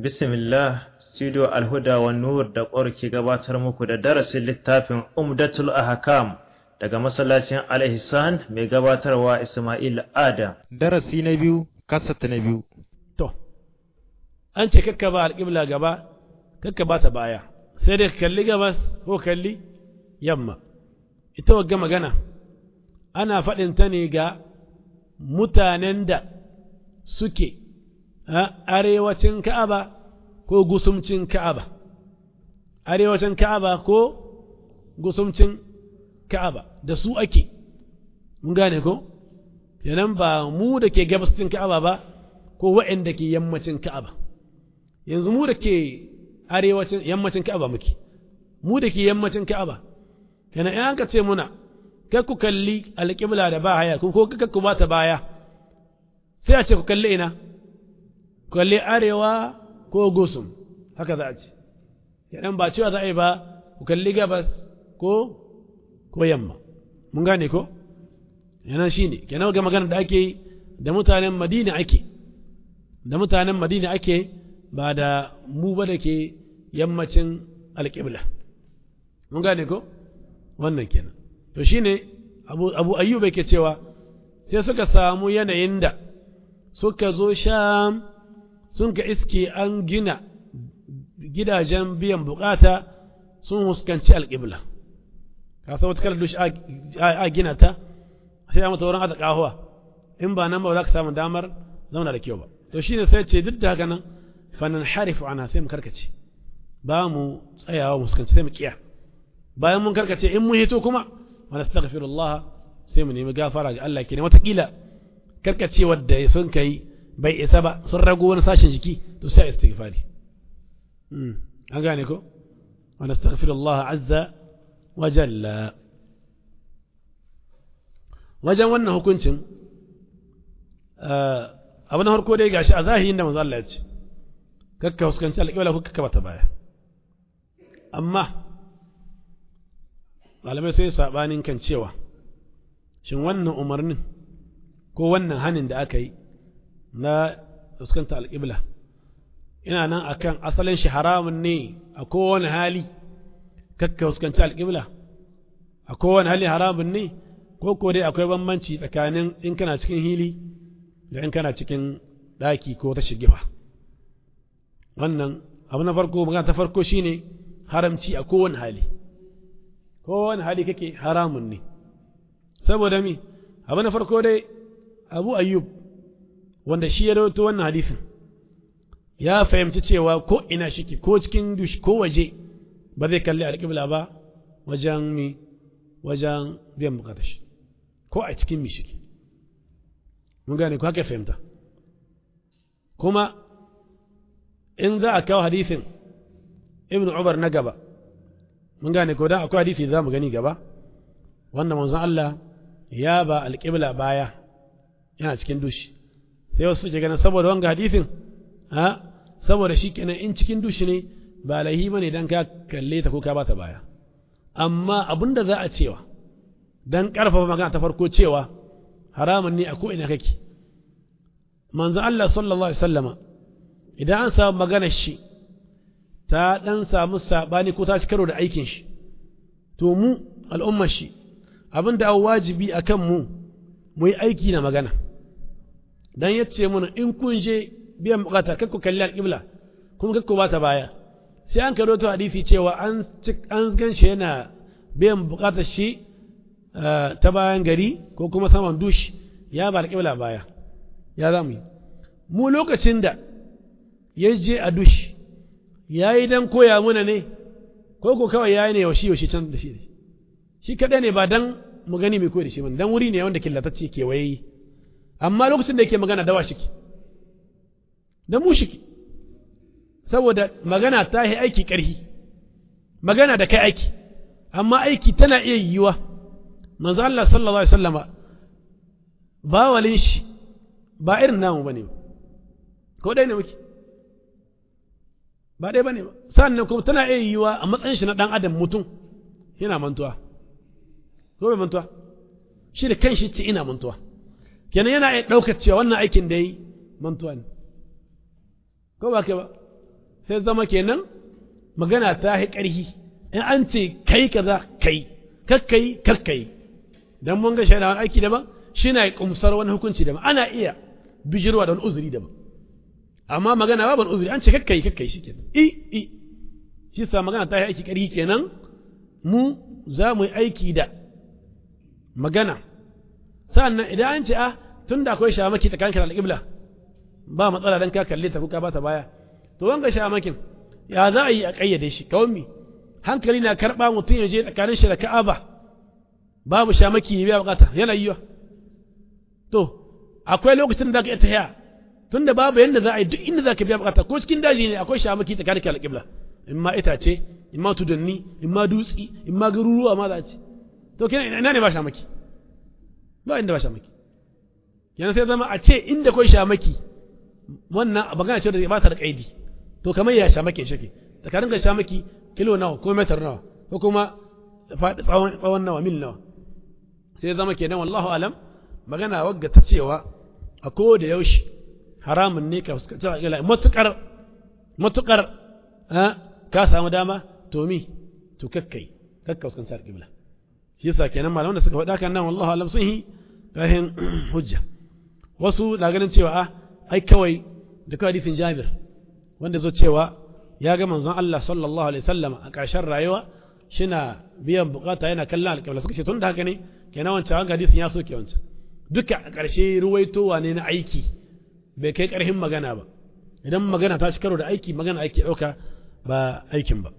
Bismillah, Studio Alhuda wa Nur da ƙwar ke gabatar muku da darasin littafin Umdatul Ahkam daga masallacin Al-Ihsan mai gabatarwa Ismail Adam. Darasi na biyu, kasata na biyu. To, an ce kakka ba alƙibla gaba, kakka ba ta baya, sai dai kalli gabas ko kalli yamma. Ita wagga magana, ana faɗin ta ne ga mutanen da suke a arewacin Ka'aba ko gusumcin Ka'aba, arewacin Ka'aba ko gusumcin Ka'aba, da su ake, mun gane ko? Yanan ba mu da ke gabascin Ka'aba ba, ko waɗanda ke yammacin Ka'aba. Yanzu mu da ke arewacin yammacin Ka'aba muke, mu da ke yammacin Ka'aba, yana in ka ce muna, kai ku kalli alƙibla da ba haya, ko ku ba ta baya, sai a ce ku kalli ina, ku kalli arewa ko gusum, haka za a ce. Yanan ba cewa za a yi ba, ku kalli gabas ko ko yamma mun gane ko yana shi ne kenan ga magana da ake yi da mutanen madina ake da mutanen madina ake ba da mu ba da ke yammacin alƙibla mun gane ko wannan kenan to shi ne abu, abu ayyuba ke cewa sai suka samu yanayin da suka zo sham sun ka iske an gina gidajen biyan bukata sun huskanci alƙibla ka san wata kalar dushi a gina ta sai mata wurin aza kahuwa in ba nan ba za ka samu damar zauna da kyau ba to shine sai ce duk da haka nan fanan harifu ana sai mu karkace ba mu tsayawa mu fuskanci sai mu kiya bayan mun karkace in mun hito kuma wa nastaghfirullah sai mu nemi gafara ga Allah kenan watakila karkace wadda sun kai bai isa ba sun rago wani sashen jiki to sai istighfari an gane ko wa nastaghfirullah azza wajalla wajen wannan hukuncin abu na harko dai gashi a zahirin da manzo Allah ya ce kakka huskanci alƙibla ko kakka bata baya amma malamai sai sabanin kan cewa shin wannan umarnin ko wannan hanin da aka yi na fuskanta alƙibla ina nan akan asalin shi haramun ne a kowane hali kakka fuskanci alƙibla a kowane hali haramun ne ko ko dai akwai bambanci tsakanin in kana cikin hili da in kana cikin ɗaki ko ta shigifa wannan abu na farko magana ta farko shine haramci a kowane hali kowane hali kake haramun ne saboda mi abu na farko dai abu ayyub wanda shi ya rawaito wannan hadisin ya fahimci cewa ko ina shike ko cikin dush ko waje ba zai kalli alƙibla ba wajen mi wajen biyan bukatar shi ko a cikin mishiki mun gane ko haka fahimta kuma in za a kawo hadisin ibn Umar na gaba mun gane ko dan akwai hadisi za mu gani gaba wannan manzon Allah ya ba alƙibla baya yana cikin dushi sai wasu suke ganin saboda wanga hadisin ha saboda shi kenan in cikin dushi ne ba laihi bane dan ka kalle ta ko ka bata baya amma abinda za a cewa dan karfafa magana ta farko cewa haramun ne a ko ina kake manzo Allah sallallahu alaihi wasallama idan an samu maganar shi ta dan samu sabani ko ta ci karo da aikin shi to mu al'ummar shi abinda a wajibi akan mu mu yi aiki na magana dan yace mana in kun je biyan bukata kakku kalli alƙibla kuma kakku bata baya sai an karo to hadisi cewa an an ganshi yana biyan bukatar shi ta bayan gari ko kuma saman dushi ya ba alƙibla baya ya za mu yi mu lokacin da ya je a dushi ya yi dan koya muna ne ko ko kawai ya yi ne yaushe yaushe can da shi shi kaɗai ne ba dan mu gani mai koyi da shi dan wuri ne wanda killatacce kewaye amma lokacin da yake magana dawa shi da mu shi saboda magana ta yi aiki ƙarfi magana da kai aiki amma aiki tana iya yiwuwa manzo Allah sallallahu alaihi wasallama ba walin shi ba irin namu bane ko dai ne muke ba dai bane ba sannan kuma tana iya yiwuwa a matsayin shi na dan adam mutum yana mantuwa ko bai mantuwa shi da kanshi ce ina mantuwa kenan yana iya ɗaukar cewa wannan aikin da yi mantuwa ne ko ba kai ba sai zama kenan magana ta yi ƙarhi in an ce kai kaza kai kakkai kakkai dan mun ga shaidawan aiki daban shi na kumsar wani hukunci daban ana iya bijirwa da wani uzuri daban amma magana babu uzuri an ce kakkai kakkai shi kenan i i shi sa magana ta yi aiki ƙarhi kenan mu za mu yi aiki da magana sa'annan idan an ce a tun da akwai shamaki tsakanin da alƙibla ba matsala dan ka kalle ta ko ka bata baya to wanga shamakin ya za a yi a ƙayyade shi kawai mi hankali na karɓa mutum ya je tsakanin shi da ka'aba babu shamaki ya biya bukata yana yiwa to akwai lokacin da za ka iya tahiya tun da babu yadda za a yi duk inda za ka biya bukata ko cikin daji ne akwai shamaki tsakanin da alƙibla in ma itace in ma tudanni in ma dutsi in ma garuruwa ma za a ce to kenan ina ne ba shamaki ba inda ba shamaki kenan sai zama a ce inda kai shamaki wannan magana ce da ba ta da kaidi to kamar ya shamake shake tsakanin ga shamaki kilo nawa ko metar nawa ko kuma faɗi tsawon tsawon nawa mil nawa sai zama kenan wallahu alam magana wagga ta cewa a ko da yaushe haramun ne ka fuskanci ila matukar matukar ka samu dama to mi to kakkai kakka fuskanci alƙibla shi yasa kenan malaman da suka faɗa kan nan wallahu alam sun yi kahin hujja wasu na ganin cewa a ai kawai da kawai hadisin Jabir wanda zo cewa ya ga manzon Allah sallallahu alaihi wasallam a ƙarshen rayuwa shina biyan bukata yana kallon alƙibla suka ce tun da haka ne kenan wancan wanga hadisin ya soke wancan duka a ƙarshe ruwaitowa ne na aiki bai kai ƙarfin magana ba idan magana ta shi karo da aiki magana aiki ɗauka ba aikin ba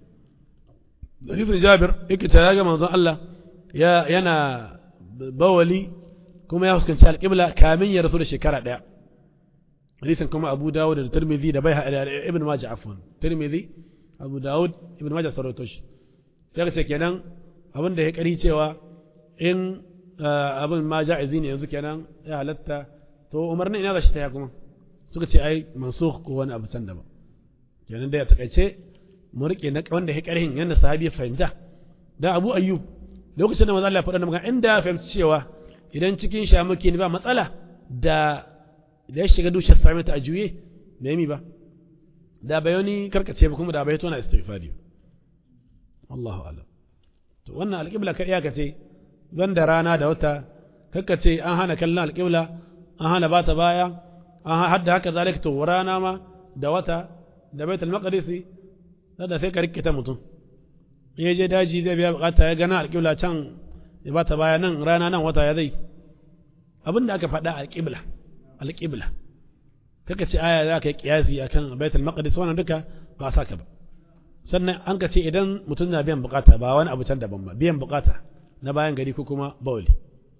hadisin Jabir yake cewa ya ga manzon Allah ya yana bawali kuma ya fuskanci alƙibla kamin ya rasu da shekara ɗaya hadisin kuma Abu Dawud da Tirmidhi da bai da Ibn Majah afwan Tirmidhi Abu Dawud Ibn Majah sarauto shi sai ka ce kenan abin da ya kari cewa in abin ma ja'izi ne yanzu kenan ya halatta to umarnin ina da shi ta ya kuma suka ce ai mansukh ko wani abu can daban kenan da ya takaice mu rike na wanda ya karhin yanda sahabi ya fahimta da Abu Ayyub lokacin da manzo Allah ya faɗa magana inda ya fahimci cewa idan cikin shamaki ne ba matsala da da ya shiga dushe sami ta a juye da yami ba da bai wani karkace ba kuma da bai tona istighfari wallahu alam to wannan alƙibla ka iyaka ce don da rana da wata kakkace an hana kallon alƙibla an hana ba ta baya an hadda haka zalika to rana ma da wata da baitul maqdisi da sai ka rikita mutum in je daji zai biya bukata ya gana alƙibla can ya ba ta baya nan rana nan wata ya zai abin da aka faɗa alƙibla alƙibla kaka ce aya za ka yi kiyasi akan baitul maqdis wannan duka ba sa ka ba sannan an ka ce idan mutum na biyan bukata ba wani abu can daban ba biyan bukata na bayan gari ko kuma bauli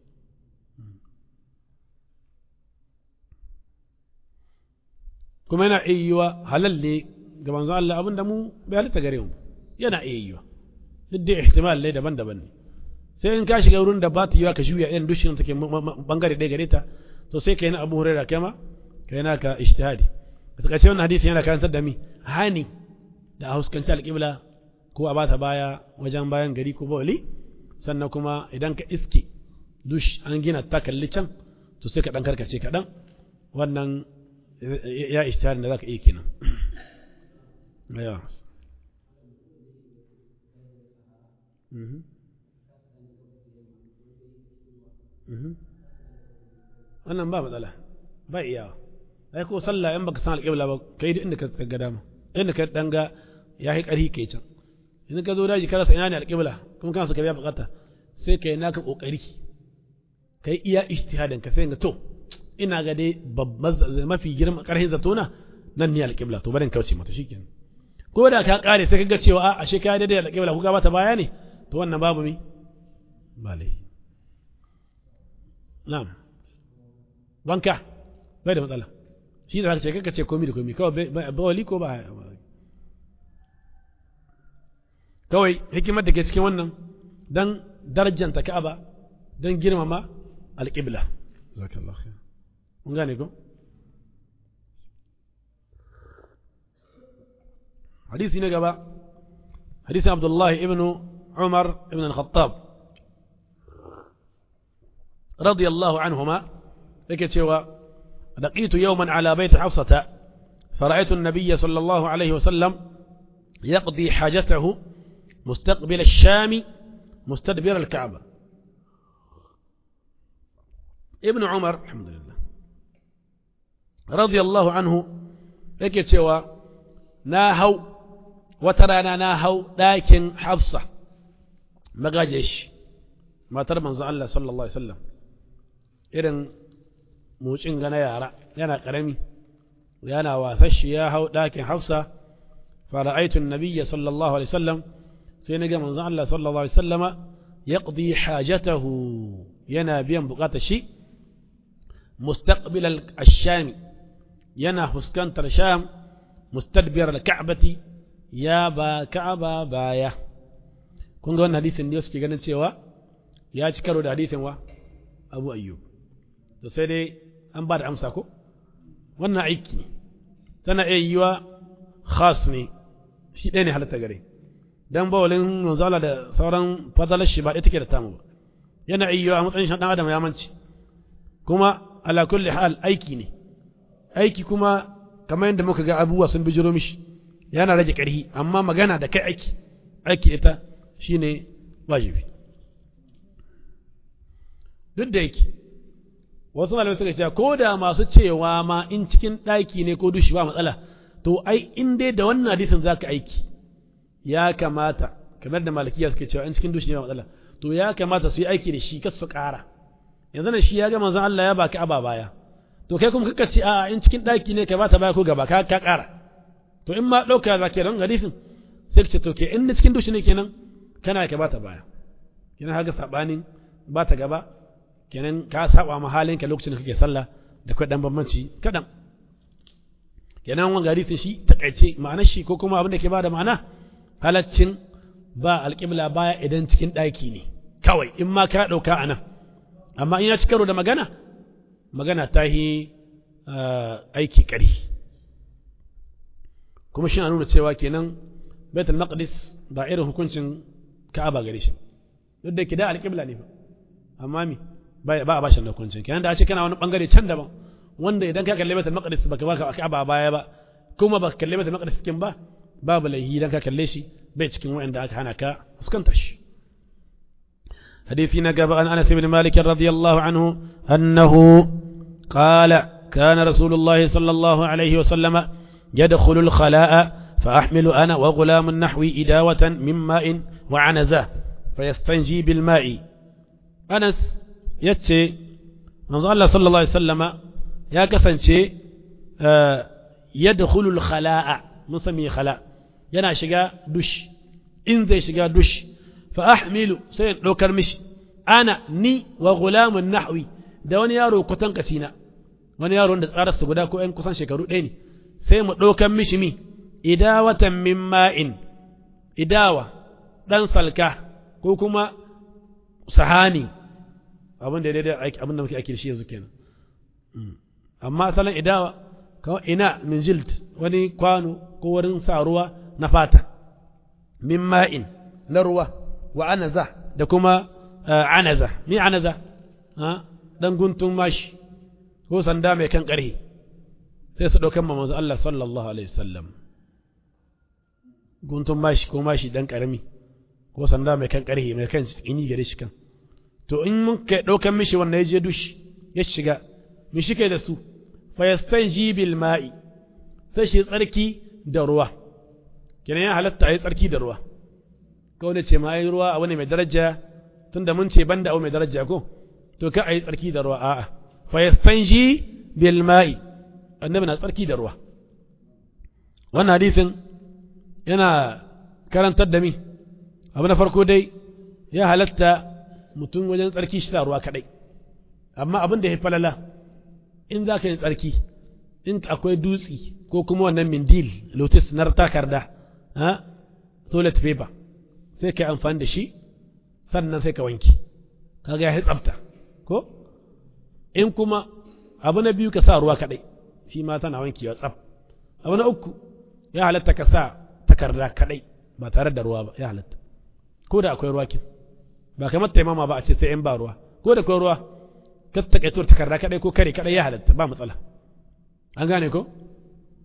kuma yana iya yiwa halal ne ga manzo Allah abin da mu bai halitta gare mu yana iya yiwa duk da ihtimal ne daban-daban ne sai in ka shiga wurin da ba ta yiwa ka juya irin dushin take bangare ɗaya gare ta to sai ka yi na abu huraira kai ma ka yi naka ijtihadi a takaice wannan hadisi yana karantar da mi hani da a huskanci alƙibla ko a bata baya wajen bayan gari ko bawali sannan kuma idan ka iske dush an gina ta kalli can to sai ka dan karkace kaɗan wannan ya ijtihadi da zaka iya kenan ya wannan ba matsala ba iyawa ai ko sallah in baka san alƙibla ba kai duk inda ka ga dama inda ka danga ya yi ƙarfi kai can in ka zo daji ka rasa ina ne alƙibla kuma kana so ka biya bukata sai kai naka kokari kai iya ijtihadin ka sai ga to ina ga dai babban mafi girma ƙarfin zatona nan ne alƙibla to barin kauce mata shikenan ko da ka kare sai ka ga cewa a ashe ka daidai alƙibla ko ga bata baya ne to wannan babu mi ba laifi na'am wanka bai da matsala shi da ce kaka ce komi da komi kawai ba wali ko ba kawai hikimar da ke cikin wannan don darajanta ka'aba don girmama alƙibla mun gane ko hadisi na gaba hadisi abdullahi ibn umar ibn al-khattab radiyallahu anhuma yake cewa laqitu yawman ala bait hafsata فرأيت النبي صلى الله عليه وسلم يقضي حاجته مستقبل الشام مستدبر الكعبة ابن عمر الحمد لله رضي الله عنه yake cewa na hau wata rana na hau ɗakin hafsa magaje shi matar manzo Allah sallallahu Alaihi wasallam irin motsin gana yara yana ƙarami yana wasa shi ya hau ɗakin hafsa fara'aitun nabiyya sallallahu Alaihi wasallam sai na ga manzo Allah sallallahu Alaihi wasallama yaqdi hajatahu yana biyan bukatar shi mustaqbil al-shami yana fuskantar sham mustadbir al-ka'bati ya ba ka'aba baya kun ga wannan hadisin ne suke ganin cewa ya ci karo da hadisin wa abu ayyub to sai dai an ba da amsa ko wannan aiki ne tana iya yiwa khas ne shi ɗaya ne halatta gare dan bawalin manzala da sauran fadalar shi ba ita ke da tamu ba yana iya yiwa a matsayin shan ɗan adam ya manci kuma ala kulli hal aiki ne aiki kuma kamar yadda muka ga abubuwa sun bijiro mishi yana rage ƙarfi amma magana da kai aiki aiki ita shine wajibi duk da yake wasu malamai suka ce ko da masu cewa ma in cikin ɗaki ne ko dushi ba matsala to ai in dai da wannan hadisin za ka aiki ya kamata kamar da malikiya suke cewa in cikin dushi ne ba matsala to ya kamata su yi aiki da shi kasu su ƙara yanzu na shi ya ga manzon Allah ya baki aba baya to kai kuma kaka ce a in cikin ɗaki ne ka bata baya ko gaba ka ka ƙara to in ma ɗauka za ke don hadisin sai ka ce to ke in na cikin dushi ne kenan kana ka bata baya kenan haka sabanin bata gaba kenan ka saba ma halin ka lokacin da kake sallah da kai dan bambanci kadan kenan wannan hadisin shi takaice ma'anar shi ko kuma abin da ke bada ma'ana halaccin ba alƙibla baya idan cikin ɗaki ne kawai in ma ka ɗauka a nan amma in ya ci karo da magana magana ta yi aiki ƙari kuma shi na nuna cewa kenan baitul maqdis ba irin hukuncin ka'aba gare shi duk da ke da alƙibla ne amma mi ba a bashin da hukuncin kenan da a ce kana wani bangare can daban wanda idan ka kalle baitul maqdis baka baka ka'aba baya ba kuma baka kalle baitul maqdis cikin ba babu laihi idan ka kalle shi bai cikin wa'anda aka hana ka fuskantar shi حديث نقب عن أنس بن مالك رضي الله عنه أنه قال كان رسول الله صلى الله عليه وسلم يدخل الخلاء فأحمل أنا وغلام نحوي إداوة من ماء وعنزة فيستنجي بالماء أنس يتشي نظر الله صلى الله عليه وسلم يا كسنشي آه يدخل الخلاء نسمي خلاء yana shiga dush in zai shiga dush fa ahmilu sai in ɗaukar mishi ana ni wa gulamun nahwi da wani yaro kutan kasina wani yaro da tsarar su guda ko ƴan kusan shekaru ɗaya ne sai mu ɗaukar mishi mi idawatan min ma'in idawa ɗan salka ko kuma sahani abin da daidai aiki abin da muke aiki da shi yanzu kenan amma asalin idawa kawai ina min jild wani kwano ko wurin sa ruwa na fata min ma'in na ruwa wa anaza da kuma anaza mi anaza dan guntun mashi ko sanda mai kan ƙarhi sai su ɗaukan ma manzo Allah sallallahu alaihi wasallam guntun mashi ko mashi dan ƙarami ko sanda mai kan ƙarhi mai kan ini gare shi kan to in mun kai ɗaukan mishi wanda ya je dushi ya shiga mi shi kai da su fa yastanji bil ma'i sai shi tsarki da ruwa kenan ya halatta a yi tsarki da ruwa kawai da ce ma yi ruwa abu ne mai daraja tun da mun ce banda abu mai daraja ko to ka a yi tsarki da ruwa a'a fa yastanji bil ma'i annabi na tsarki da ruwa wannan hadisin yana karantar da mi abu na farko dai ya halatta mutum wajen tsarki shi ruwa kadai amma abin da ya falala in za ka yi tsarki in akwai dutsi ko kuma wannan mindil lotus na takarda ha toilet paper sai ka amfani da shi sannan sai ka wanki kaga ya tsafta ko in kuma abu na biyu ka sa ruwa kadai shi ma tana wanki ya tsaf abu na uku ya halatta ka sa takarda kadai ba tare da ruwa ba ya halatta ko da akwai ruwa kin ba kamar taimama ba a ce sai in ba ruwa ko da akwai ruwa ka takaito takarda kadai ko kare kadai ya halatta ba matsala an gane ko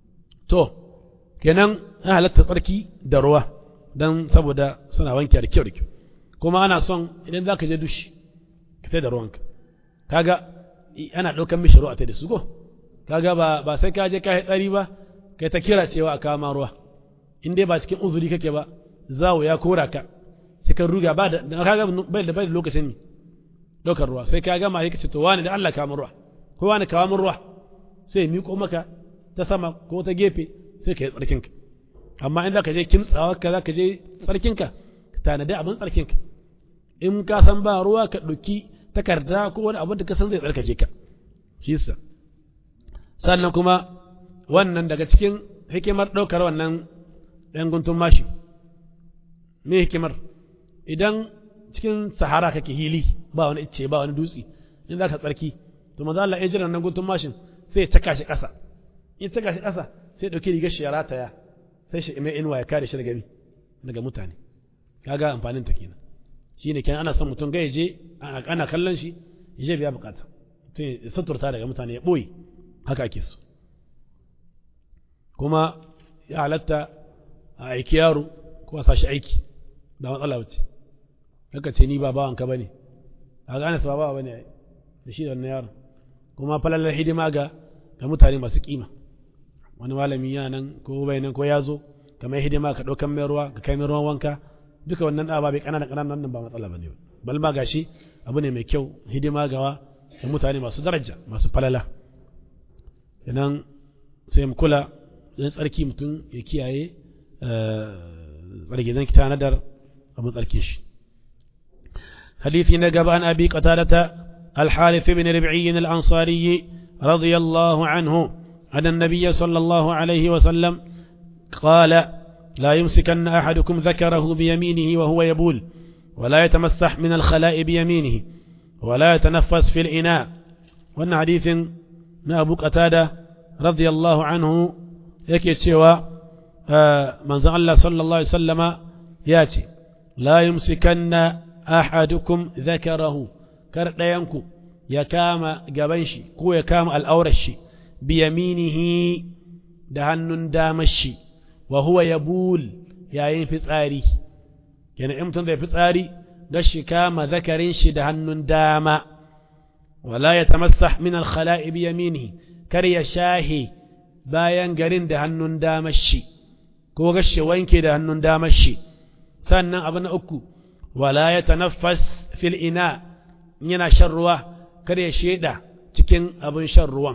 to kenan ya halatta tsarki da ruwa don saboda suna wanke da kyau da kyau kuma ana son idan za ka je dushi ka tai da ruwanka kaga ana ɗaukan mishi ruwa tai da su ko kaga ba ba sai ka je ka yi tsari ba kai ta kira cewa a kama ruwa in dai ba cikin uzuri kake ba zawo ya kora ka cikin ruga ba da kaga bai da bai da lokacin ne ɗaukar ruwa sai ka gama yake ce to wani da Allah kama ruwa ko wani kawo min ruwa sai ya miƙo maka ta sama ko ta gefe sai ka yi tsarkinka amma in za ka je kimtsawa ka za ka je tsarkinka ka tanadi abin tsarkinka in ka san ba ruwa ka ɗauki takarda ko wani abin da ka san zai tsarkake ka shi yasa sannan kuma wannan daga cikin hikimar ɗaukar wannan ɗan guntun mashi me hikimar idan cikin sahara kake hili ba wani icce ba wani dutse in za ka tsarki to manzo Allah ya jira nan guntun mashin sai ya taka shi ƙasa in taka shi ƙasa sai ɗauki rigar shi ya rataya sai shi mai inuwa ya kare shi daga daga mutane kaga amfanin ta kenan shine kenan ana son mutum ga je ana kallon shi ya je biya bukata mutum ya suturta daga mutane ya ɓoye haka ake so kuma ya halatta a aiki yaro ko a sashi aiki ba matsala wuce haka ce ni ba bawanka ba ne a gane su ba bawa ba ne da shi da wannan yaron kuma falalar hidima ga ga mutane masu kima wani malami yana nan ko bai nan ko ya zo kamar hidima ka ɗaukan mai ruwa ka kai mai ruwan wanka duka wannan ɗaba bai ƙanana ƙananan nan ba matsala ba ne bal ma gashi abu ne mai kyau hidima gawa da mutane masu daraja masu falala idan sai mu kula don tsarki mutum ya kiyaye tsarki zan kita nadar abin tsarkin shi حديث نقب عن أبي قتادة الحارث بن ربعي الأنصاري رضي الله عنه أن النبي صلى الله عليه وسلم قال لا يمسكن أحدكم ذكره بيمينه وهو يبول ولا يتمسح من الخلاء بيمينه ولا يتنفس في الإناء وأن حديث أبو قتادة رضي الله عنه yake cewa manzon Allah sallallahu alaihi wasallama ya ce la yumsikanna ahadukum dhakarahu kar ɗayanku ya kama gaban shi ko ya kama al'aurar shi bi yaminihi da hannun damar shi wa huwa yabul yayin fitsari kenan in mutum da fitsari ga shi kama zakarin shi da hannun dama wala ya tamassah min al-khala'i bi yaminihi kar ya shahi bayan garin da hannun damar shi ko gashi wanke da hannun damar shi sannan abu na uku wala ya tanaffas fil ina yana shan ruwa kar ya sheda cikin abin shan ruwan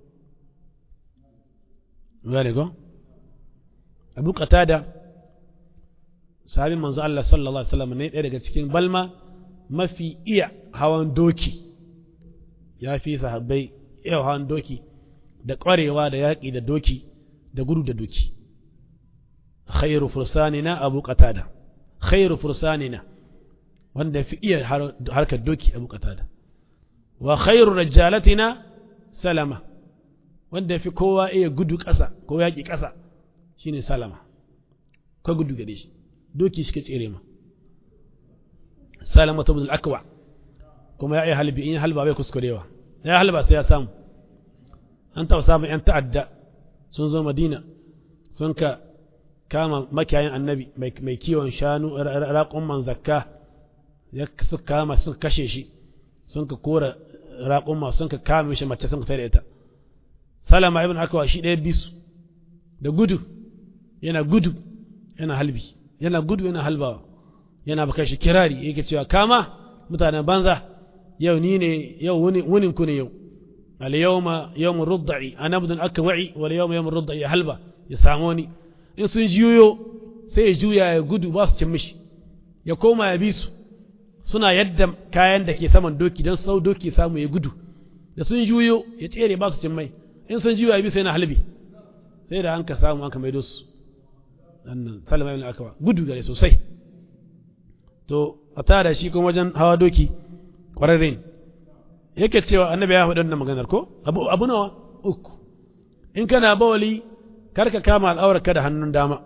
gane go abu qatada sahabin manzo Allah sallallahu alaihi wasallam ne ɗaya daga cikin balma mafi iya hawan doki ya fi sahabbai iya hawan doki da ƙwarewa da yaƙi da doki da gudu da doki khairu fursanina abu qatada khairu fursanina wanda fi iya harkar doki abu qatada wa khairu rajalatina salama wanda fi kowa iya gudu ƙasa ko yaƙi ƙasa shine salama ka gudu gare shi doki shi ka tsere ma salama ta budul akwa kuma ya iya halbi in halba bai kuskurewa ya halba sai ya samu an taɓa samun ‘yan ta'adda sun zo madina sun ka kama makiyayin annabi mai kiwon shanu raƙon man zakka ya suka kama sun kashe shi sun ka kora raƙon ma sun ka kama mishi mace sun ka tare ita salama ibn akawa shi ɗaya bisu da gudu yana gudu yana halbi yana gudu yana halbawa yana baka shi kirari yake cewa kama mutanen banza yau ni ne yau wunin ku ne yau اليوم يوم الرضع أنا ابن أكوعي واليوم يوم الرضع يا هلبا يساموني in sun juyo sai ya juya ya gudu ba su cin mishi ya koma ya bi su suna yadda kayan da ke saman doki don sau doki samu ya gudu da sun juyo ya tsere ba su cin mai in sun juya ya bi sai na halbi sai da an ka samu an ka maido su annan salama ibn akawa gudu gare sosai to a tada shi kuma wajen hawa doki ƙwararre ne yake cewa annabi ya faɗi wannan maganar ko abu abu nawa uku in kana bawali karka kama al'aurarka da hannun dama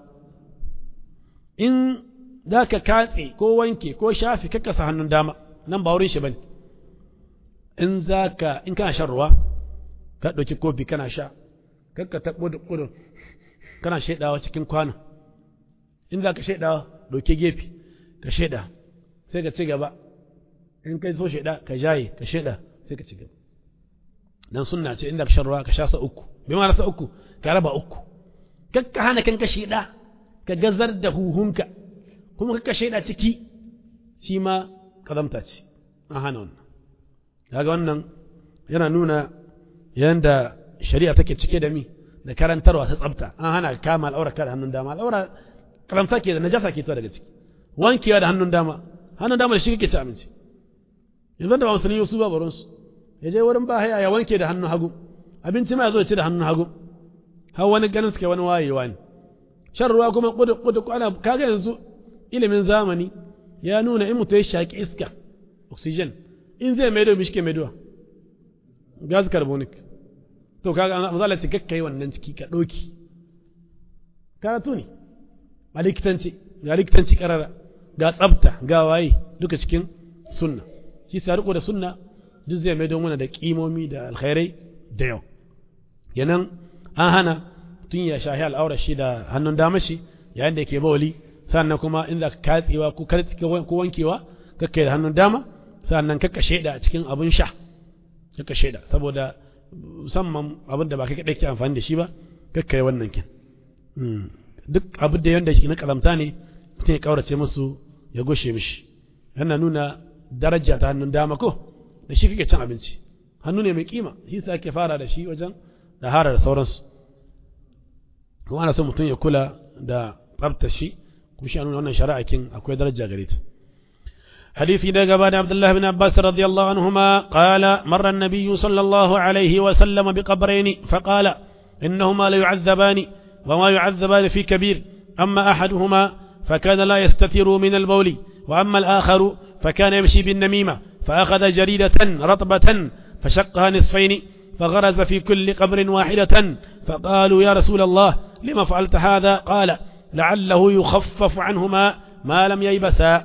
in za ka katse ko wanke ko shafi kakka sa hannun dama nan ba wurin shi bane in za ka in kana shan ruwa ka ɗauki kofi kana sha kakka taɓo da ƙudun kana shaidawa cikin kwano in za ka shaidawa ɗauke gefe ka shaida sai ka ci gaba in kai so shaida ka jaye ka shaida sai ka ci gaba dan sunna ce inda ka shan ruwa ka sha sa uku bi ma sa uku ka raba uku kakka hana kanka shaida ka gazar da huhunka kuma kakka shaida ciki shi ma kazamta ce an hana wannan kaga wannan yana nuna yanda shari'a take cike da mi da karantarwa ta tsafta an hana kama al'aura da hannun dama al'aura karamta ke da najasa ke daga ciki wankewa da hannun dama hannun dama da shi kake ci abinci yanzu da ba musulmi su ba baron su ya je wurin ba haya ya wanke da hannun hagu abinci ma ya zo ya ci da hannun hagu har wani ganin suke wani wayewa ne shan ruwa kuma kudu kudu ana kaga yanzu ilimin zamani ya nuna in mutum ya shaki iska oxygen in zai maido mishi ke maidowa gas carbonic to kaga an zala ce kakkai wannan ciki ka ɗauki karatu ne a likitanci ga likitanci karara ga tsabta ga waye duka cikin sunna shi sa riko da sunna duk zai mai mana da kimomi da alkhairai da yau yanan an hana tun ya shahi al'aurar shi da hannun dama shi yayin da yake bawali sannan kuma in za ka katsewa ko ko wankewa kakka da hannun dama sannan kakka sheda a cikin abin sha kakka sheda saboda musamman abin da ba kai kaɗai ke amfani da shi ba kakka yi wannan kin duk abin da yanda shi na karamta ne mutum ya kaurace musu ya goshe mishi yana nuna daraja ta hannun dama ko da shi kake cin abinci hannu ne mai kima shi sa ake fara da shi wajen da hara da sauransu kuma ana son mutum ya kula da tsabta shi kuma shi nuna wannan shari'a kin akwai daraja gare ta حديث إذا قبان عبد الله بن عباس رضي الله عنهما قال مر النبي صلى الله عليه وسلم بقبرين فقال إنهما ليعذبان وما يعذبان في كبير أما أحدهما فكان لا يستتر من البول وأما الآخر فكان يمشي بالنميمة فأخذ جريدة رطبة فشقها نصفين فغرز في كل قبر واحدة فقالوا يا رسول الله لما فعلت هذا قال لعله يخفف عنهما ما لم ييبسا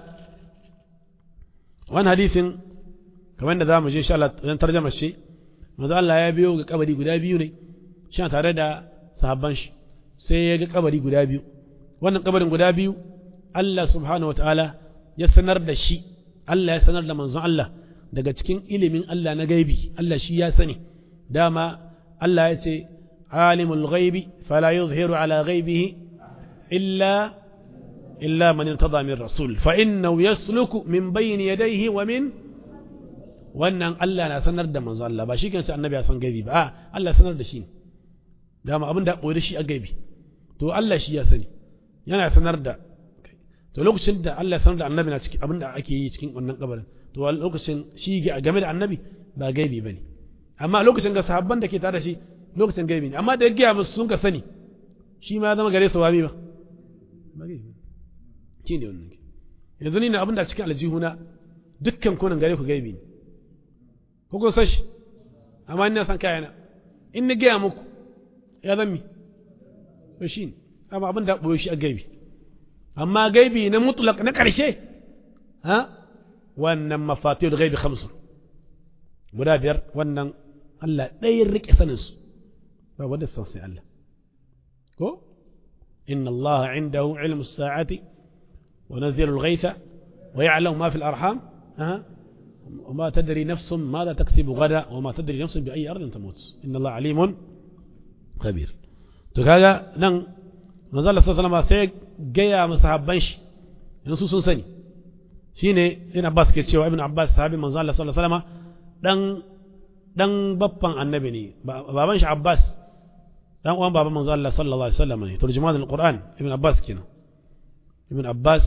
وان حديث كمان ذا مجي إن شاء الله ترجمة الشيء ماذا الله يبيو قبدي قدا بيو ne shi tare da sahabban shi sai ya ga kabari guda biyu wannan kabarin guda biyu Allah subhanahu wataala ya sanar da shi Allah ya sanar da manzon Allah daga cikin ilimin Allah na gaibi Allah shi ya sani dama Allah ya ce alimul ghaibi fala yuzhiru ala ghaibihi illa illa man irtada min rasul fa innahu yasluku min bayni yadayhi wa min wannan Allah na sanar da manzon Allah ba shi kansa annabi ya san gaibi ba a Allah sanar da shi dama abin da ɓoye shi a gaibi to Allah shi ya sani yana sanar da to lokacin da Allah ya sanar da annabi na cikin abin da ake yi cikin wannan kabarin to a lokacin shi game da annabi ba gaibi bane amma lokacin ga sahabban da ke tare da shi lokacin gaibi ne amma da ya gaya musu sun ka sani shi ma ya zama gare su wami ba ba gaibi shi ne wannan yanzu ni na abin da cikin aljihuna dukkan kunan gare ku gaibi ne ko kun san shi amma ina san kayana in na gaya muku ya zammi to shi ne amma abin da ɓoye shi a gaibi amma gaibi na mutlaq na ƙarshe ha wannan mafatihul gaibi khamsu guda biyar wannan Allah ɗaya rike sanin su ba wanda san sai Allah ko inna Allah indahu ilmu sa'ati wa nazilu al-ghaytha wa ya'lamu ma fi al-arham ha وما تدري نفس ماذا تكسب غدا وما تدري نفس بأي أرض تموت إن الله عليم khabir to kaga nan manzo Allah sallallahu alaihi sai gaya masahabban shi yanzu sun sani shine ibn Abbas ke cewa ibn Abbas sahabi manzo Allah sallallahu alaihi wasallam dan dan babban annabi ne baban shi Abbas dan uwan baban manzo Allah sallallahu alaihi wasallam ne turjuman alquran ibn Abbas kenan ibn Abbas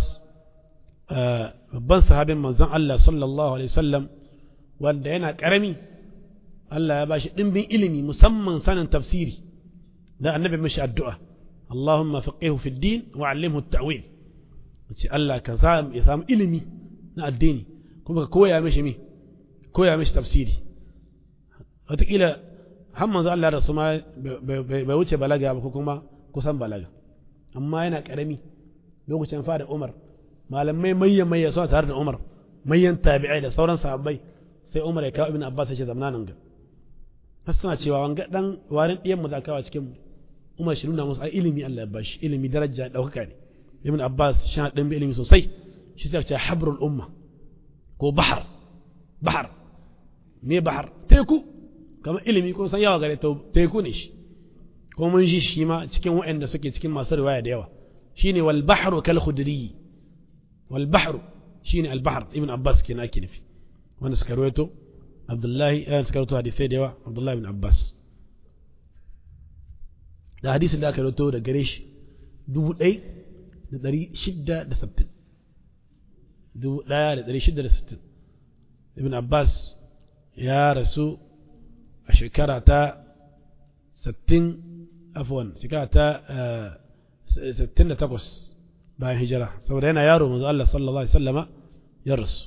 babban sahabin manzon Allah sallallahu alaihi wasallam wanda yana karami Allah ya bashi dimbin ilimi musamman sanin tafsiri da annabi mashi addu'a Allahumma faqihu fi din wa allimhu at-ta'wil ce Allah ka ya samu ilimi na addini kuma ka koya mishi mi koya mishi tafsiri wataƙila har manzo Allah da su ma bai wuce balaga ba ko kuma kusan balaga amma yana ƙarami lokacin fara Umar malamai mayyan mayya suna tare da Umar mayyan tabi'ai da sauran sahabbai sai Umar ya kawo Ibn Abbas ya ce zamna nan ga har suna cewa wanga dan warin ɗiyan mu da kawo cikin mu Umar shi nuna musu ai ilimi Allah ya bashi ilimi daraja daukaka ne Ibn Abbas shi dan bi ilimi sosai shi sai ce habrul umma ko bahar bahar me bahar teku kamar ilimi ko san yawa gare teku ne shi ko mun ji shi ma cikin waɗanda suke cikin masu riwaya da yawa shine wal bahru kal khudri wal bahru shine al bahr ibn abbas kenan ake nufi wanda suka rawaito abdullahi eh suka rawaito hadisi da yawa abdullahi ibn abbas da hadisin da aka rawaito da gare shi dubu ɗai da ɗari shidda da sabtin dubu ɗaya da ɗari shidda da sittin ibn abbas ya rasu a shekara ta sittin afwan shekara ta sittin da takwas bayan hijira saboda yana yaro manzo Allah sallallahu alaihi wasallama ya rasu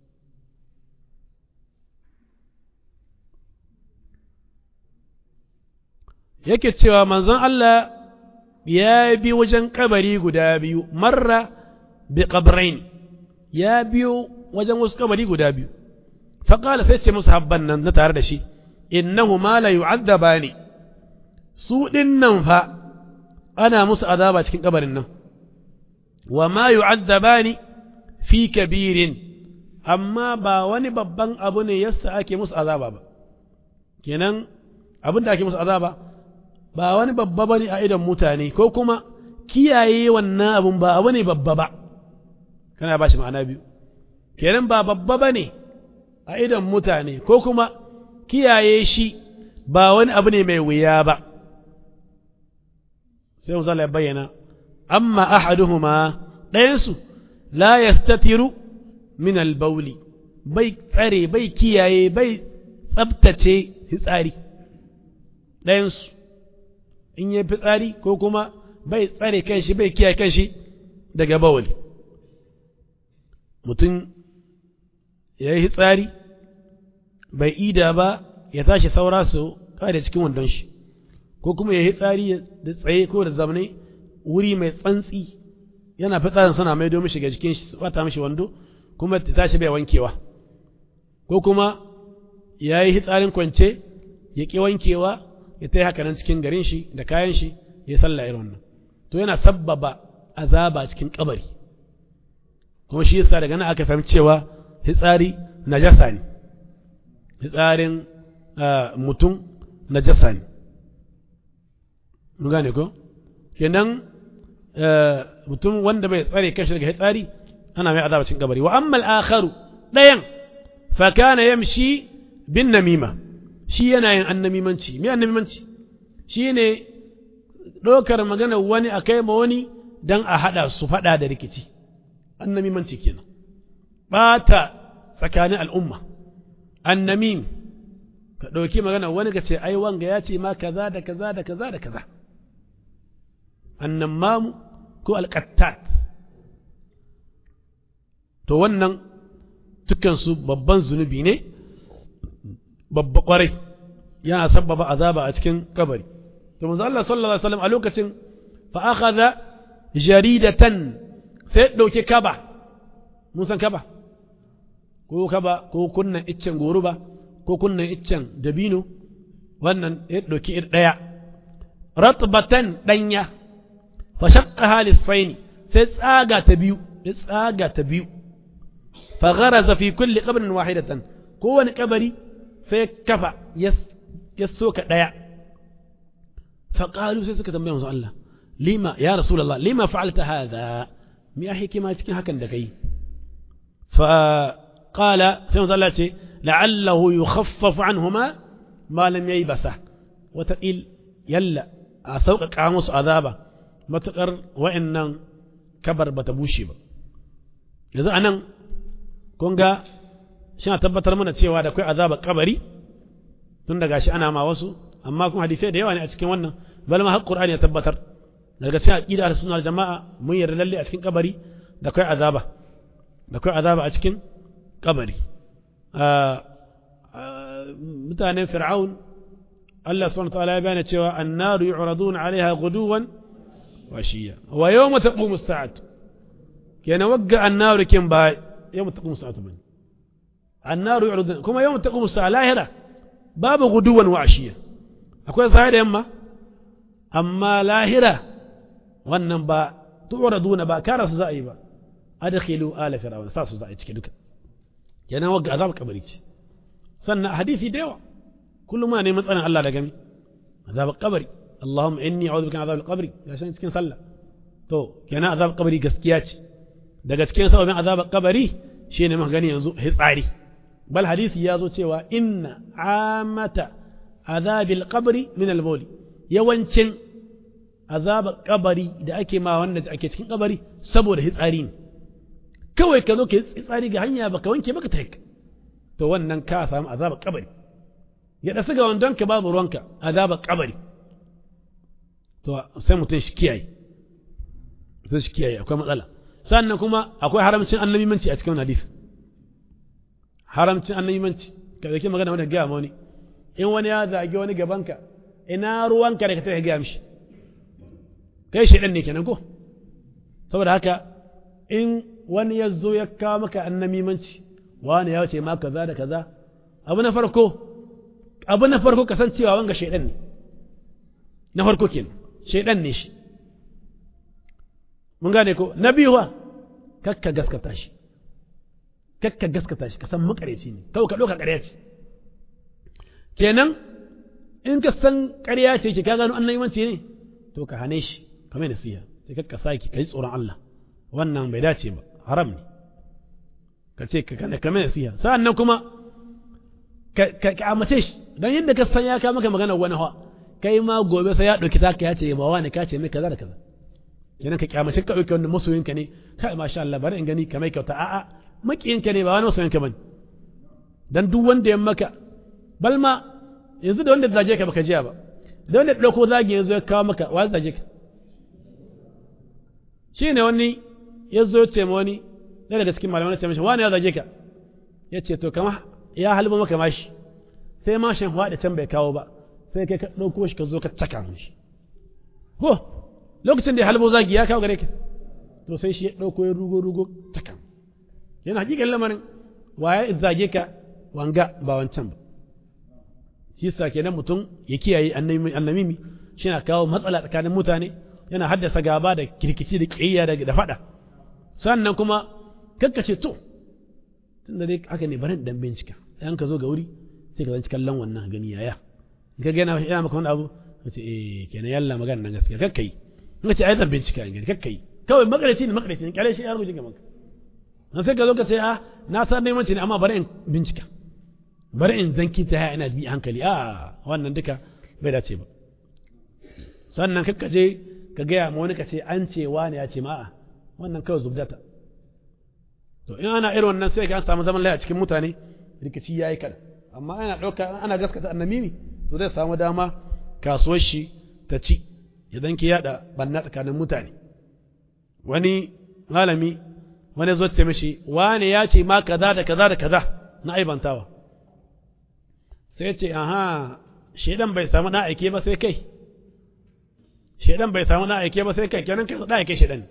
yake cewa manzon Allah ya bi wajen kabari guda biyu marra bi qabrain ya biyo wajen wasu kabari guda biyu faqala sai ce musu habban nan na tare da shi innahu ma la yu'adzabani su dinnan fa ana musu azaba cikin kabarin nan wa ma yu'adzabani fi kabirin amma ba wani babban abu ne yasa ake musu azaba ba kenan abin da ake musu azaba ba wani babba bane a idon mutane ko kuma kiyaye wannan abun ba abu ne babba ba kana ba shi ma'ana biyu kenan ba babba bane a idon mutane ko kuma kiyaye shi ba wani abu ne mai wuya ba sai mu zala bayyana amma ahaduhuma ɗayansu la yastatiru min albauli bai tsare bai kiyaye bai tsabtace fitsari ɗayansu in yi fitsari ko kuma bai tsare kanshi bai kiyaye kanshi daga bawali mutum ya yi fitsari bai ida ba ya tashi saura su kare cikin wandon shi ko kuma ya yi tsari da tsaye ko da zamanai wuri mai tsantsi yana fitsarin suna mai domin shiga jikin shi bata mishi wando kuma ta tashi bai wankewa ko kuma ya yi hitsarin kwance ya ƙi wankewa ya ta yi haka nan cikin garin shi da kayan shi ya sallah irin wannan to yana sabbaba azaba cikin kabari kuma shi yasa daga nan aka fahimci cewa hitsari najasa ne hitsarin mutum najasa ne mun gane ko kenan mutum wanda bai tsare kanshi daga hitsari ana mai azaba cikin kabari wa amma al-akharu dayan fa kana yamshi bin namima shi yana yin annamimanci me annamimanci shine ɗaukar magana wani a kai ma wani dan a haɗa su faɗa da rikici annamimanci kenan ɓata tsakanin al'umma annamim ka ɗauki magana wani ka ce ai wanga ya ce ma kaza da kaza da kaza da kaza annamamu ko alƙattat to wannan dukansu babban zunubi ne babba ƙwarai yana sabbaba azaba a cikin kabari to manzo Allah sallallahu alaihi wasallam a lokacin fa akhadha jaridatan sai ɗauki kaba mun san kaba ko kaba ko kunnan iccen goruba ko kunnan iccen dabino wannan ya ɗauki ɗaya ratbatan ɗanya fa shaqqaha lisfaini sai tsaga ta biyu ya tsaga ta biyu fa gharaza fi kulli qabrin wahidatan kowane kabari sai kafa ya soka ɗaya fa qalu sai suka tambaya manzo Allah lima ya rasulullah lima fa'alta hadha mi ya hikima cikin hakan da kai fa qala sai manzo Allah ce la'allahu yukhaffafu anhuma ma lam yaybasa wata il yalla a sauƙaƙa musu azaba matuƙar wa'annan kabar bata bushe ba yanzu anan kun ga suna tabbatar mana cewa da akwai azaba kabari tun da gashi ana ma wasu amma kuma hadisai da yawa ne a cikin wannan bal ma har qur'ani ya tabbatar daga cikin aqida da sunnah jama'a mun yarda lalle a cikin kabari da akwai azaba da akwai azaba a cikin kabari mutanen fir'aun Allah subhanahu wa ta'ala ya bayyana cewa annaru yu'raduna 'alayha ghuduwan wa shiya wa yawma taqumu as-sa'atu kenan wagga annaru kin ba yawma taqumu as-sa'atu bane annaru yu'raduna kuma yawma taqumu as-sa'a lahira babu ghuduwan wa ashiya akwai sai da yamma amma lahira wannan ba tu'raduna ba kara su za a yi ba adkhilu ala fir'auna sa su za a yi cike duka kenan wagga azab kabari ce sannan hadisi da yawa kullum muna neman tsarin Allah da gami azab kabari Allahumma inni a'udhu bika min azab al-qabri ya san cikin sallah to kenan azab kabari gaskiya ce daga cikin sababin azab kabari shine muka gani yanzu hitsari bal hadisi ya zo cewa inna amata azabil qabri min al-bawli yawancin azabar kabari da ake ma wanda ake cikin kabari saboda hitsari ne kawai ka zo ka yi hitsari ga hanya baka wanke baka taik to wannan ka samu azabar kabari ya dasu ga wandon ka babu ruwanka azabar kabari to sai mutum shi kiyaye sai shi kiyaye akwai matsala sannan kuma akwai haramcin annabimanci a cikin hadisi haramcin annabimanci ka zaki magana wanda gaya ma wani in wani ya zagi wani gabanka ina ruwanka da ka tafi gaya mishi kai shaidan ne kenan ko saboda haka in wani ya zo ya kawo maka annamimanci wani ya ce ma kaza da kaza abu na farko abu na farko kasancewa wanga shaidan ne na farko kenan shaidan ne shi mun gane ko na biyu wa kakka gaskata shi kakka gaskata shi ka san makareci ne kawai ka ɗauka ƙarya ce kenan in ka san ƙarya ce ki ka gano annabimanci ne to ka hane shi ka mai nasiha sai kakka saki ka yi tsoron Allah wannan bai dace ba haram ne ka ce ka kana ka mai nasiha sa'an nan kuma ka ka amace shi dan yadda ka san ya ka maka magana wani hawa kai ma gobe sai ya ɗauki taka ya ce ba wani ka ce mai kaza da kaza kenan ka kyamace ka ɗauki wannan masoyinka ne kai masha Allah bari in gani ka mai kyauta a'a makiyinka ne ba wani masoyinka bane dan duk wanda ya maka balma yanzu da wanda zage ka baka jiya ba da wanda ɗauko zagi yanzu ya kawo maka wa zage ka shi ne wani ya zo ce ma wani ɗaya daga cikin malamai ce mashi wani ya zage ka ya ce to kama ya halba maka mashi sai mashin da can bai kawo ba sai kai ka ɗauko shi ka zo ka caka mishi ko lokacin da ya halbo zagi ya kawo gare ka to sai shi ya ɗauko ya rugo rugo caka yana hakikan lamarin waye zage ka wanga ba wancan ba shi sa kenan mutum ya kiyaye annamimi shi na kawo matsala tsakanin mutane yana haddasa gaba da kirkici da ƙiyayya da faɗa sannan kuma kakkace to tun da dai haka ne bari dan bincika idan ka zo ga wuri sai ka zanci kallon wannan gani yaya in ka gana yana maka wani abu ka ce eh kenan yalla magana nan gaskiya kakkai in ka ce ai zan bincika in gani kakkai kawai makarici ne makarici ne kyale shi ya rubuce gaban ka dan sai ka zo ka ce ah na san neman ne amma bari in bincika bari in zanki ta ina bi hankali a wannan duka bai dace ba sannan kakka je ka gaya ma wani ka ce an ce wani ya ce ma a wannan kawai zubdata to in ana irin wannan sai ka an samu zaman laya cikin mutane rikici yayi kada amma ana ɗauka ana gaskata annamimi to zai samu dama kasuwar shi ta ci ya ki yada banna tsakanin mutane wani malami wani zo ce mishi wani ya ce ma kaza da kaza da kaza na aibantawa sai ce aha shedan bai samu na aike ba sai kai shedan bai samu na aike ba sai kai kenan kai da aike shedan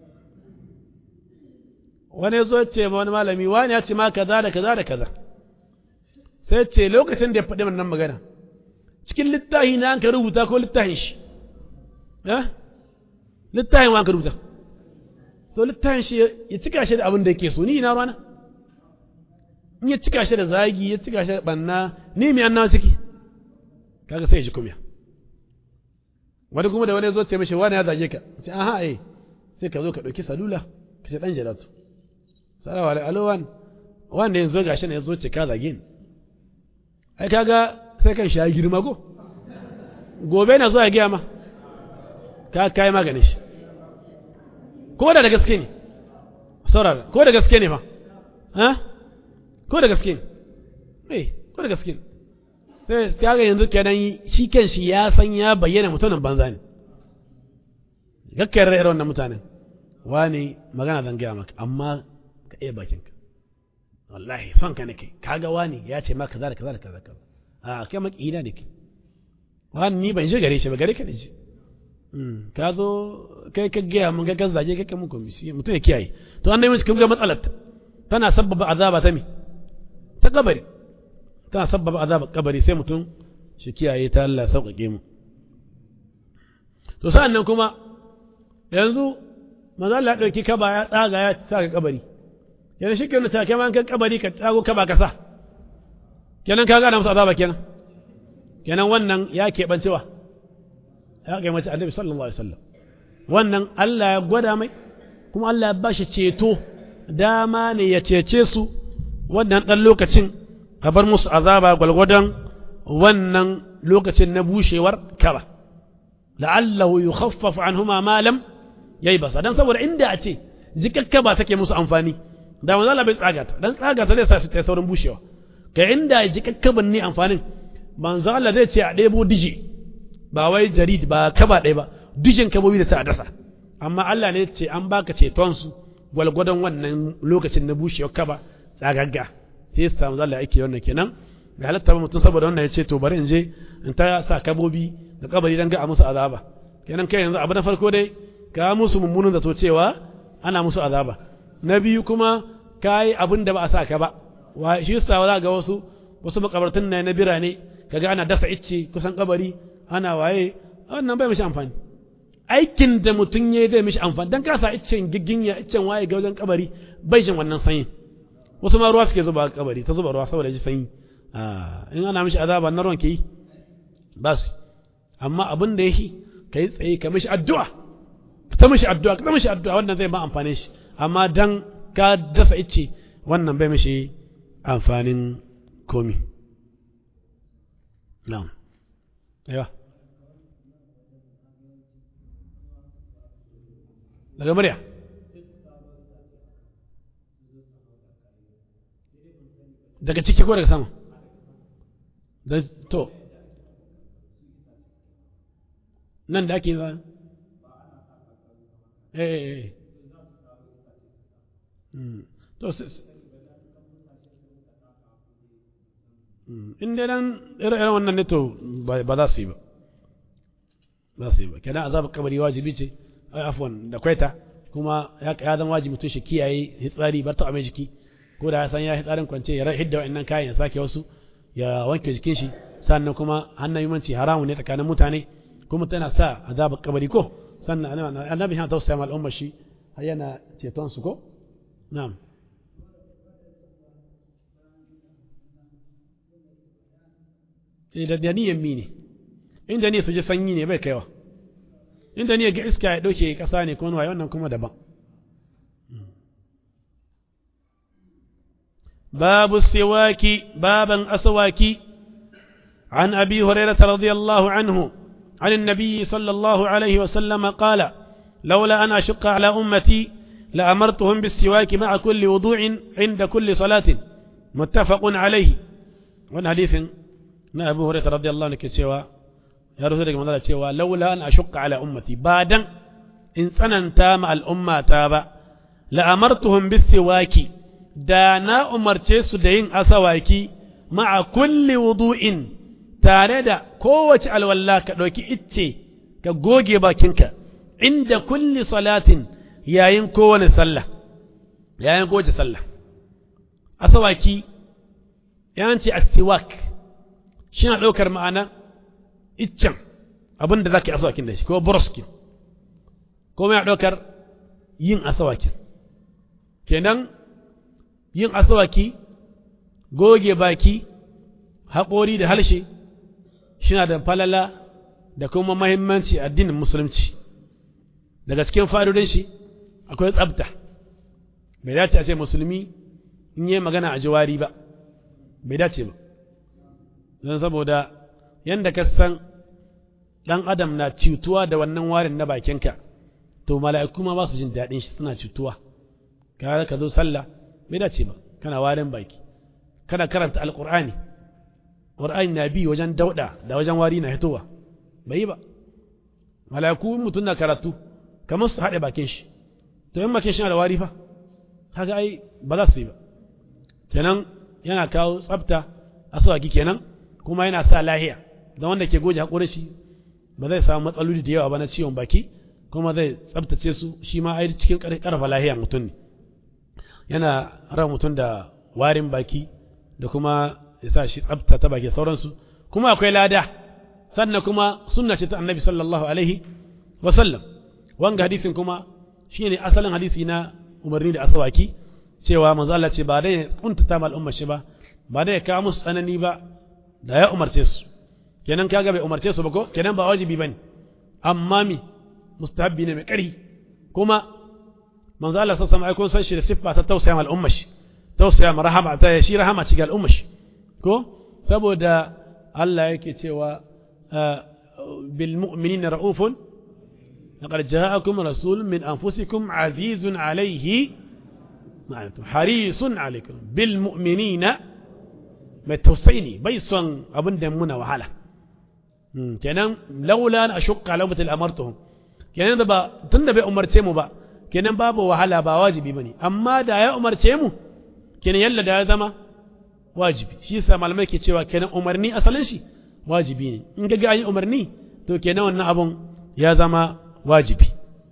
wani zo ce ma wani malami wani ya ce ma kaza da kaza da kaza sai ce lokacin da ya faɗi wannan magana cikin littafi na an ka rubuta ko littafin shi eh littafin wa an ka rubuta to littafin shi ya cika shi da abin da yake so ni ina rana in ya cika shi da zagi ya cika shi da banna ni mai annawa ciki kaga sai ya shi kumya wani kuma da wani zo ce mishi wani ya zage ka ce aha eh sai ka zo ka ɗauki salula ka ce ɗan jalatu salawa alaikum alowan wanda yanzu gashi ne ya zo ce ka zage ni ai kaga sai kan shi ya girma ko gobe na zo ya gaya ma ka kai maganin shi ko da da gaske ne saurara ko da gaske ne fa ha ko da gaske ne eh ko da gaske ne sai kaga yanzu kenan shi kan shi ya san ya bayyana mutumin banza ne gakkiyar irin wannan mutanen wani magana zan gaya maka amma ka iya bakinka wallahi son ka nake kaga wani ya ce maka kaza da kaza da kaza kaza a kai maki ina ne ke wani ni ban je gare shi ba gare ka ne ji ka zo kai ka gaya mun ga kan zage kai mun komisi mutum ya kiyaye to an dai mun ga matsalar tana sabbaba azaba ta mi ta kabari tana sabbaba azaba kabari sai mutum shi kiyaye ta Allah sauƙaƙe mu to sa'an nan kuma yanzu manzo Allah ya dauki kaba ya tsaga ya saka kabari yanzu shi kenan ta kai man kan kabari ka tsago kaba ka sa kenan ka ga musu azaba kenan kenan wannan ya keɓancewa ya kai mace annabi sallallahu alaihi wasallam wannan Allah ya gwada mai kuma Allah ya ba shi ceto dama ne ya cece su wannan ɗan lokacin a bar musu azaba gwalgwadon wannan lokacin na bushewar kaba la'allahu yukhaffafu anhuma ma lam yayi basa dan saboda inda a ce jikakka ba take musu amfani da manzo Allah bai tsaga ta dan tsaga ta zai sa su ta saurin bushewa kai inda jikakka ban ne amfanin manzo Allah zai ce a ɗebo diji ba wai jarid ba kaba ɗaya ba dijin kabobi da sa a dasa amma Allah ne ce an baka ceton su gwalgwadon wannan lokacin na bushewar kaba tsagagga sai ya samu zalla ake wannan kenan ga halatta ba mutum saboda wannan ya ce to bari in je in ta sa kabobi da kabari dan ga a musu azaba kenan kai yanzu abu na farko dai ka musu mummunan zato cewa ana musu azaba na biyu kuma ka yi abin da ba a sa ka ba wa shi yasa za ga wasu wasu makabartun na na birane kaga ana dasa icce kusan kabari ana waye wannan bai mishi amfani aikin da mutum ya yi zai mishi amfani dan kasa iccen giginya iccen waye ga wajen kabari bai jin wannan sanyi wasu ma ruwa suke zuba kabari ta zuba ruwa saboda ji sanyi in ana mishi azaba na ruwan ke yi ba su amma abin da yake ka yi tsaye ka mishi addu'a ta mishi addu'a ka mishi addu'a wannan zai ma amfane shi amma dan ka dasa icce wannan bai mishi amfanin komi na'am aiwa daga murya daga ciki ko daga sama da to nan da ake za eh eh to in dai dan irin wannan ne to ba za su yi ba za su yi ba kenan azabar kabari wajibi ce afwan da kwaita kuma ya zama wajibi mutum shi kiyaye hitsari bar ta mai jiki ko da ya san ya hitsarin kwance ya hidda wa'annan kayan ya sake wasu ya wanke jikin shi sannan kuma hannun yumanci haramu ne tsakanin mutane kuma tana sa azabar kabari ko sannan annabi yana tausaya ma al'ummar shi har yana ceton su ko na'am da niyan mi ne inda ne su ji sanyi ne bai kaiwa inda ne ga iska ya ɗauke ƙasa ne ko waye wannan kuma daban babu siwaki baban aswaki عن أبي هريرة رضي الله عنه عن النبي صلى الله عليه وسلم قال لولا أن أشق على أمتي لأمرتهم بالسواك مع كل وضوء عند كل صلاة متفق عليه وأن حديث أبو هريرة رضي الله عنه سوى ya rasu daga manzala cewa laula an ashukka ala ummati ba dan in tsananta ma al'umma ta ba la'amartuhum bisiwaki da na umarce su da yin asawaki ma'a kulli wudu'in tare da kowace alwalla ka ɗauki icce ka goge bakinka inda kulli salatin yayin kowane sallah yayin kowace sallah asawaki yanci astiwak shi na ɗaukar ma'ana iccen abin da za ka yi asawakin da shi ko buroskin ko mai ɗaukar yin asawakin kenan yin asawaki goge baki haƙori da halshe shina da falala da kuma mahimmanci addinin musulunci daga cikin fadodin shi akwai tsabta bai dace a ce musulmi in yi magana a jiwari ba bai dace ba don saboda yadda ka san ɗan adam na cutuwa da wannan warin na bakinka to mala'iku ma ba su jin daɗin shi suna cutuwa ka ka zo sallah bai dace ba kana warin baki kana karanta alqur'ani qur'ani na bi wajen dauda da wajen wari na hitowa bai ba mala'iku mutum na karatu kamar su haɗe bakin shi to in bakin shi na da wari fa haka ai ba za su yi ba kenan yana kawo tsafta asawaki kenan kuma yana sa lahiya don wanda ke goge haƙorin shi ba zai samu matsaloli da yawa ba na ciwon baki kuma zai tsabtace su shi ma ai cikin ƙarfa lahiya mutum ne yana ran mutum da warin baki da kuma ya sa shi tsabta ta baki sauransu kuma akwai lada sannan kuma sunna ce ta annabi sallallahu alaihi wa sallam wanga hadisin kuma shine asalin hadisi na umarni da asawaki cewa manzo Allah ce ba dai kuntata mal umma shi ba ba dai ka musu tsanani ba da ya umarce su kenan kaga bai umarce su ba ko kenan ba wajibi bane amma mi mustahabbi ne mai ƙarfi kuma manzo Allah sallallahu alaihi wasallam san shi da siffa ta tausaya mal umma shi tausaya ma rahama ta shi rahama ci ga al'umma shi ko saboda Allah yake cewa bil mu'minina ra'ufun laqad ja'akum rasulun min anfusikum azizun alayhi ma'anatu harisun alaykum bil mu'minina mai tausayi ne bai son abin da muna wahala kenan laula na ashukka laubatul amartuhum kenan da ba tunda bai umarce mu ba kenan babu wahala ba wajibi bane amma da ya umarce mu kenan yalla da ya zama wajibi shi yasa malamai ke cewa kenan umarni asalin shi wajibi ne in ga ga an yi umarni to kenan wannan abun ya zama wajibi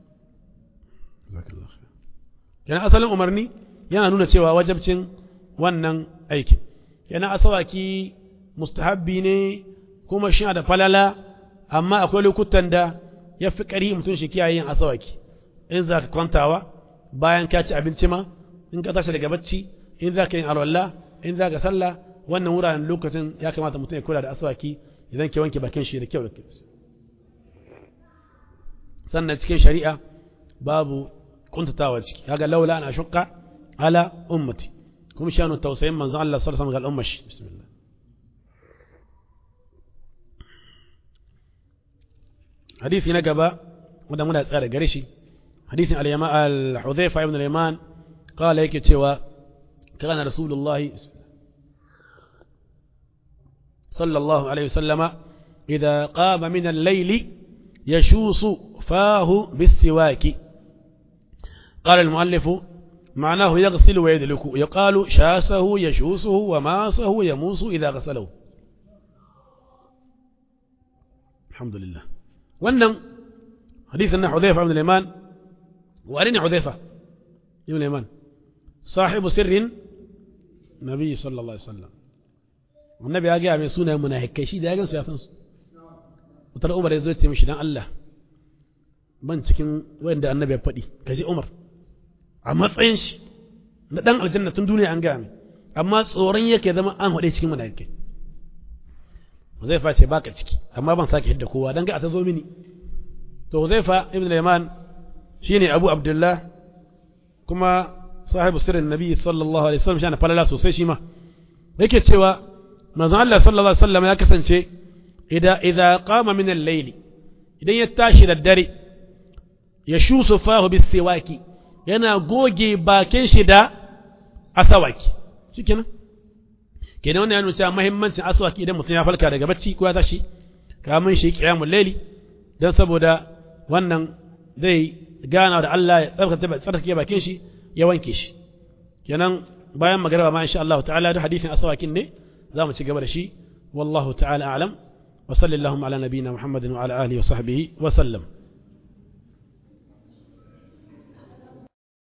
kenan asalin umarni yana nuna cewa wajabcin wannan aikin kenan asawaki mustahabbi ne kuma shi da falala amma akwai lokutan da ya fi ƙari mutum shi kiyaye yin asawaki in za ka kwantawa bayan ka ci abinci ma in ka tashi daga bacci in za ka yin alwala in za ka sallah wannan wuraren lokacin ya kamata mutum ya kula da asawaki idan ke wanke bakin shi da kyau da kyau sannan cikin shari'a babu kuntatawa ciki kaga laula ana shukka ala ummati kuma shanu tausayin manzon Allah sallallahu alaihi wasallam ga ummar shi bismillah hadisi na gaba wanda muna tsara gare shi hadisin al-yama al-hudhayfa ibn al-yaman qala yake cewa kana rasulullah sallallahu alaihi wasallama idza qama min al-layl yashusu fahu bis-siwaki قال المؤلف معناه يغسل ويدلك يقال شاسه يشوسه وماسه يموس إذا غسله الحمد لله wannan hadisin na Hudhaifa ibn al-Yaman wa ne Hudhaifa ibn al-Yaman sahibu sirrin nabi sallallahu alaihi wasallam annabi ya ga mai sunayen munafikai shi da ya gansu ya san su wutar Umar ya zo ya ce mishi dan Allah ban cikin wanda annabi ya faɗi kaji Umar a matsayin shi na dan aljanna tun duniya an gaya mai amma tsoron yake zama an haɗe cikin munafikai Huzaifa ce baka ciki amma ban sake hidda kowa dan ga ta zo mini to Huzaifa ibn al-Yaman shine Abu Abdullah kuma sahibu sirrin Nabi sallallahu alaihi wasallam shine falala sosai shi ma yake cewa manzon Allah sallallahu alaihi wasallam ya kasance idan idza qama min al-layli idan ya tashi da dare ya shusu fahu bis siwaki yana goge bakin shi da asawaki shikenan kenan wannan ya nuna cewa muhimmancin aswaki idan mutum ya falka daga bacci ko ya tashi kamun shi qiyamul layli dan saboda wannan zai gana da Allah ya tsarkake tsarkake bakin shi ya wanke shi kenan bayan magana ma insha Allah ta'ala da hadisin aswakin ne za mu ci gaba da shi wallahu ta'ala a'lam wa sallallahu ala nabiyyina muhammadin wa ala alihi wa sahbihi wa sallam